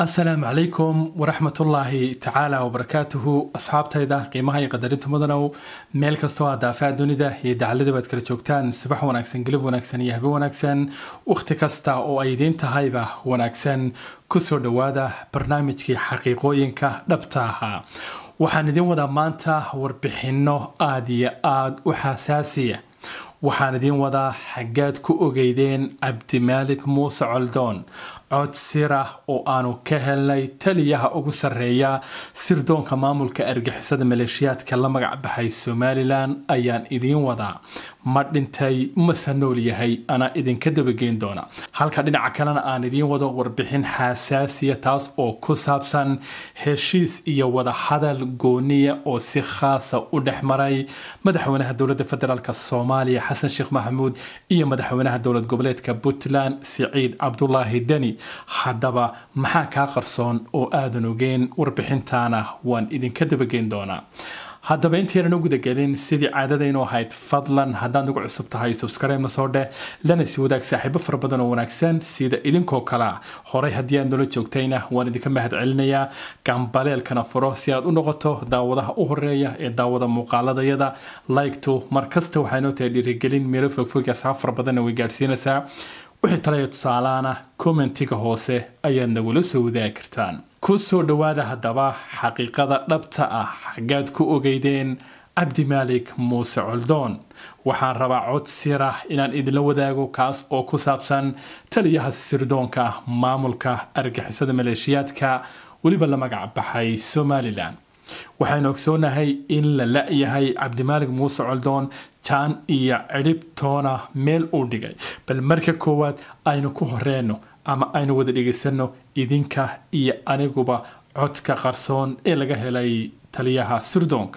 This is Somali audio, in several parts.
asalaamu calaykum waraxmatullaahi tacaala wabarakaatuhu asxaabtayda qiimaha iyo qadarinta mudanow meel kastoo aad daafaa dunida iyo dacalada baad kala joogtaan subax wanaagsan gelib wanaagsan iyo habe wanaagsan wakhti kasta oo ay idiin tahayba wanaagsan kusoo dhowaada barnaamijkii xaqiiqooyinka dhabta ahaa waxaan idiin wadaa maanta warbixinno aada iyo aada u xasaasiya waxaan idiin wadaa xaggaad ku ogeydeen cabdimaalik muuse coldoon cod sirah oo aanu ka helnay taliyaha ugu sarreeya sirdoonka maamulka argixisada maleeshiyaadka la magac baxay somalilan ayaan idiin wadaa ma dhintay mase nool yahay anaa idinka dabageyn doona halka dhinaca kalena aan idiin wado warbixin xasaasiya taas oo ku saabsan heshiis iyo wadahadal gooniya oo si khaasa u dhex maray madaxweynaha dowladda federaalk soomaaliya xasan sheekh maxamuud iyo madaxweynaha dowlad goboleedka puntland siciid cabdulaahi deni haddaba maxaa kaa qarsoon oo aadan ogeen warbixintaana waan idinka dabageyn doonaa haddaba intaynan u gudagelin sidii caadadaynu ahayd fadlan haddaad ugu cusub tahay subscribe soo dheh lana si wadaag saaxiibo fara badan oo wanaagsan sida idinkoo kalea horey haddii aad noola joogtayna waan idinka mahad celinayaa gambaleelkana furo si aad u noqoto daawadaha u horeeya ee daawada muuqaaladayada likto markasta waxay noo tahay dhiirigelin meelo fogfog asxaab fara badanna way gaadhsiinaysaa wixii talaya tusaalaana kommentiga hoose ayaad nagula soo wadaagi kartaan ku soo dhowaada haddaba xaqiiqada dhabta ah xaggaad ku ogeydeen cabdimaalik muuse coldoon waxaan rabaa cod sirah inaan idinla wadaago kaas oo ku saabsan taliyaha sirdoonka maamulka argixisada maleeshiyaadka weliba la magac baxay somalilan waxaynu ogsoonahay in la la-yahay cabdimaalik muuse coldoon jaan iyo cidhibtoona meel uu dhigay bal marka koowaad aynu ku horeyno ama aynu wada dhegaysanno idinka iyo aniguba codka qarsoon ee laga helay taliyaha sirdoonka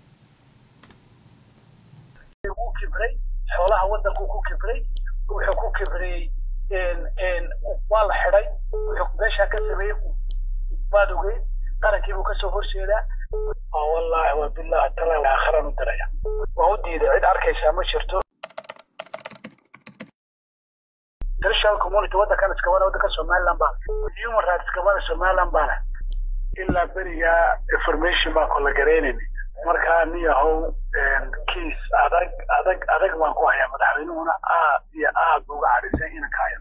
kibray xoolaha wadanku ku kibray wuxuu ku kibrayey waa la xiday wuxuu meeshaa ka sameeyey waad ogeyd qarankiibuu kasoo horjeedaa wallahi wa billahi taala aakhiran u diraya waa u diiday cid arkaysaa ma jirto international community waddankan iskabana waddanka somaliland baa human rights iskabana somaliland baana ilaa berigaa information baan kula garaynayna markaa niyahow kiis adag adag adag baan ku hayaa madaxweynuhuna aad iyo aad bu uga cadhisay inanka haya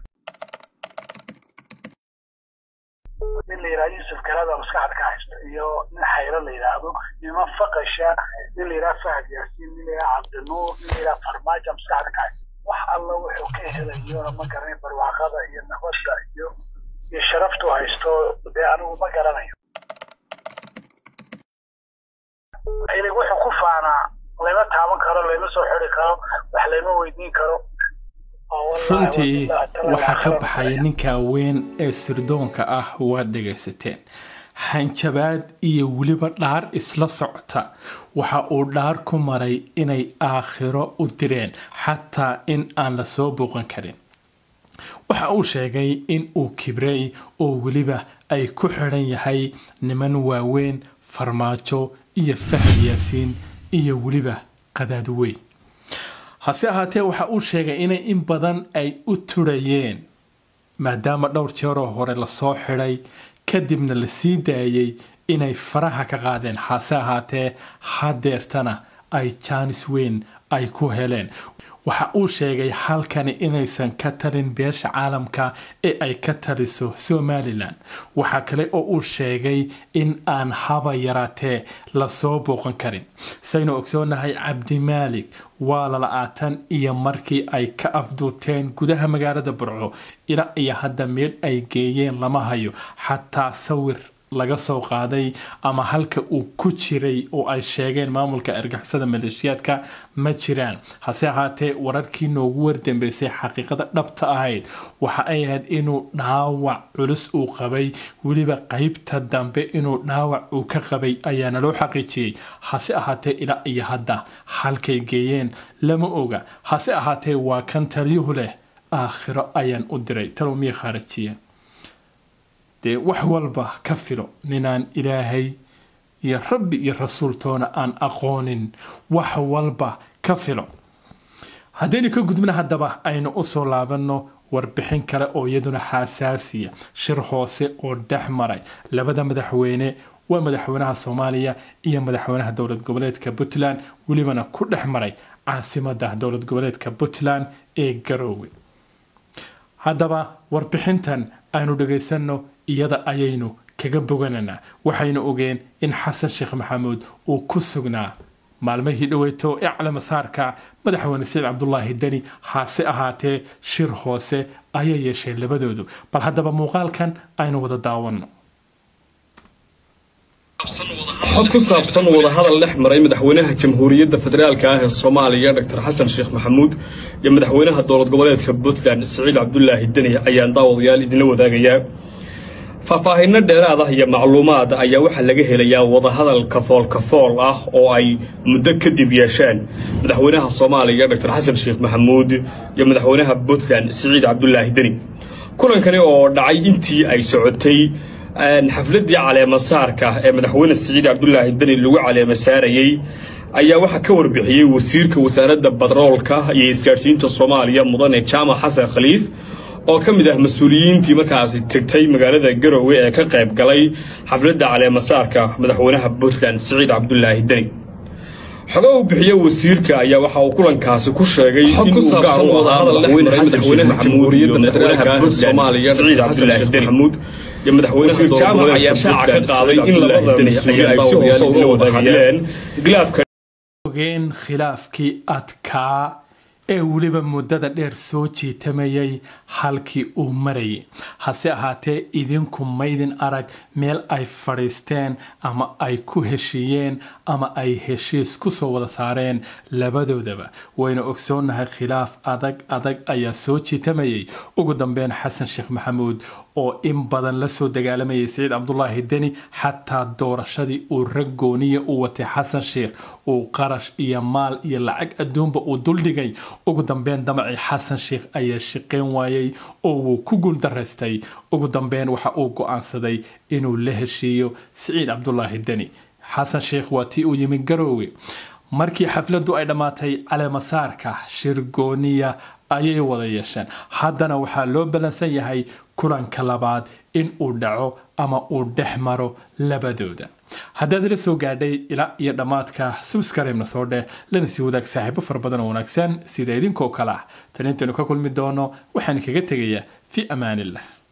nin la yidhaha yusuf galada maskaxda ka haysto iyo nin xayro la yidhaahdo niman faqasha nin la yidhaha fahad yaasiin nin la yidhaha cabdinuur nin la yidhaha farmaajo maskaxda ka haysto wax alla wuxuu ka helayona ma garanay barwaaqada iyo nabadda iyo iyo sharaftu haysto dee anigu ma garanayo ilig wuxuu ku faanaa layma taaban karo layma soo xidi karo wax layma weydiin karo runtii waxaa ka baxaya ninka weyn ee sirdoonka ah waad dhegaysateen hanjabaad iyo weliba dhaar isla socota waxa uu dhaar ku maray inay aakhiro u direen xataa in aan la soo booqan karin waxa uu sheegay in uu kibrey oo weliba ay ku xidhan yahay niman waaweyn farmaajo iyo fahad yaasiin iyo weliba qadaad weyn hase ahaatee waxa uu sheegay inay in badan ay u turayeen maadaama dhowr jeeroo hore lasoo xidhay kadibna la sii daayay inay faraha ka qaadeen hase ahaatee hadeertana ay jaanis weyn ay ku heleen waxa uu sheegay halkani inaysan ka talin beesha caalamka ee ay ka taliso somalilan waxaa kale oo uu sheegay in aan haba yaraatee lasoo booqan karin saynu ogsoonahay cabdimaalik waa lala-aatan iyo markii ay ka afduuteen gudaha magaalada burco ila iyo hadda meel ay geeyeen lama hayo xataa sawir laga soo qaaday ama halka uu ku jiray oo ay sheegeen maamulka argixisada maleeshiyaadka ma jiraan hase ahaatee wararkii noogu wardambeysay xaqiiqada dhabta ahayd waxa ay ahayd inuu dhaawac culus uu qabay weliba qeybta dambe inuu dhaawac uu ka qabay ayaana loo xaqiijiyey hase ahaatee ilaa iyo hadda halkay geeyeen lama oga hase ahaatee waa kan taliyuhu leh aakhiro ayaan u diray talow miyay khaarajiyeen dee wax walba ka filo ninaan ilaahay iyo rabbi iyo rasuultoona aan aqoonin wax walba ka filo haddaynu ka gudbna haddaba aynu usoo laabanno warbixin kale oo iyaduna xasaasiya shir hoose oo dhex maray labada madaxweyne waa madaxweynaha soomaaliya iyo madaxweynaha dowlad goboleedka puntland welibana ku dhex maray caasimada dowlad goboleedka puntland ee garoowe haddaba warbixintan aynu dhagaysanno iyada ayaynu kaga bogananaa waxaynu ogeen in xasan sheekh maxamuud uu ku sugnaa maalmihii dhaweyto ee calamasaarka madaxweyne saciid cabdulaahi deni hase ahaatee shir hoose ayay yeesheen labadoodu bal haddaba muuqaalkan aynu wada daawanno xog ku saabsan wadahadal dhex maray madaxweynaha jamhuuriyadda federaalka ah ee soomaaliya dr xasan sheekh maxamuud iyo madaxweynaha dowlad goboleedka puntland siciid cabdulaahi deni ayaan daawadayaal idinla wadaagayaa faahfaahinno dheeraad ah iyo macluumaad ayaa waxaa laga helayaa wadahadal kafool kafool ah oo ay muddo kadib yeesheen madaxweynaha soomaaliya dr xasan sheekh maxamuud iyo madaxweynaha puntland siciid cabdulaahi deni kulankani oo dhacay intii ay socotay xafladii caleemasaarka ee madaxweyne siciid cabdulaahi deni lagu caleema saarayey ayaa waxaa ka warbixiyey wasiirka wasaaradda batroolka iyo isgaadhsiinta soomaaliya mudane jaamac xasan khaliif oo ka mid ah mas-uuliyiintii markaasi tegtay magaalada garowe ee ka qayb galay xafladda caleemasaarka madaxweynaha puntland siciid cabdulaahi deni xogo uu bixiye wasiirka ayaa waxa uu kulankaasi ku sheegay inuu gaar u ahaa madaxweynaha jamhuuriyadda federaalka ah soomaaliya siciid cabdulaahi deni iyo madaxweynaha jaamac ayaa shaaca ka qaaday in labada mas-uul ay si hoose uga wada hadleen khilaafka ogeen khilaafkii adkaa ee weliba muddada dheer soo jiitamayay halkii uu marayay hase ahaatee idinku maydin arag meel ay fadhiisteen ama ay ku heshiiyeen ama ay heshiis kusoo wada saareen labadoodaba wayna ogsoonnahay khilaaf adag adag ayaa soo jiitamayay ugu dambeyn xasan sheekh maxamuud oo in badan lasoo dagaalamayay siciid cabdulaahi deni xataa doorashadii uu rag gooniya u watay xasan sheekh uu qarash iyo maal iyo lacag adduunba uu duldhigay ugu dambeyn damacii xasan sheekh ayaa shaqeyn waayey oo wuu ku guuldaraystay ugu dambeyn waxa uu go-aansaday inuu la heshiiyo siciid cabdulaahi deni xasan sheekh waa tii uu yimi garoowe markii xafladdu ay dhammaatay caleemasaarka shir gooniya ayay wada yeesheen haddana waxaa loo ballansan yahay kulanka labaad in uu dhaco ama uu dhex maro labadooda haddaad ila soo gaadhay ilaa iyo dhammaadka subscribe-na soo dheh lana sii wadaag saaxiibo fara badan oo wanaagsan sida idinkoo kale ah tan intaynu ka kulmi doono waxaan kaga tegayaa fi amaanillah